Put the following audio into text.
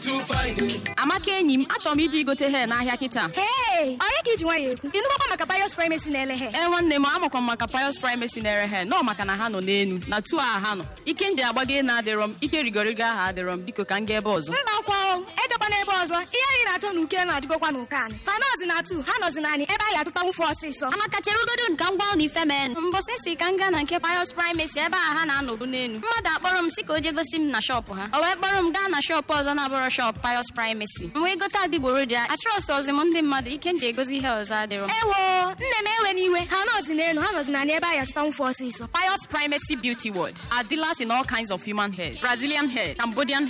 amaka enyi m achọrọ m ije igote hee n'ahịa kịta Hey! Onye ka iji nwayọ ekwu? Ịnụgbakwa maka Pius Primacy na-ele he? ee nwanne m amakwa m maka Pius Primacy na-ere hee nọ maka na ha nọ n'enu na tu a ha nọ ike ndị agbago enu adịrọ m ike rigorigo aha adịrọ m biko ka m gaa ebe ọzọ Mba akwa o, edekwa n'ebe ọzọ. Ihe anyị na-achọ n'uke na-adịgokwa n'ụka anyị. Fanọzi na atu, ha nọzi naanị ebe anyị atụta nwụfe ọsịsọ. amaka cherugodo nka ngwa ụlọ ife men mbọsị si ka m gaa na nke Pius Primacy ebe a ha na-anọbu n'elu mmadụ akpọrọ m si ka o je gosi m na shọpụ ha o wee kpọrọ m gaa na shọpụ ọzọ na-abụrọ shọpụ Pius Primacy m wee gote adịgboroja achọrọsị ọzi m ndị mmadụ ike m ji egosi ihe ọzọ adịrọ m Ewo, nne m ewe n'iwe. Ha nọzi n'elu, ha nọzi naanị ebe anyị atụta nwụfe ọsịsọ. Pius Primacy Beauty World are dealers in all kinds of human hair Brazilian hair, Cambodian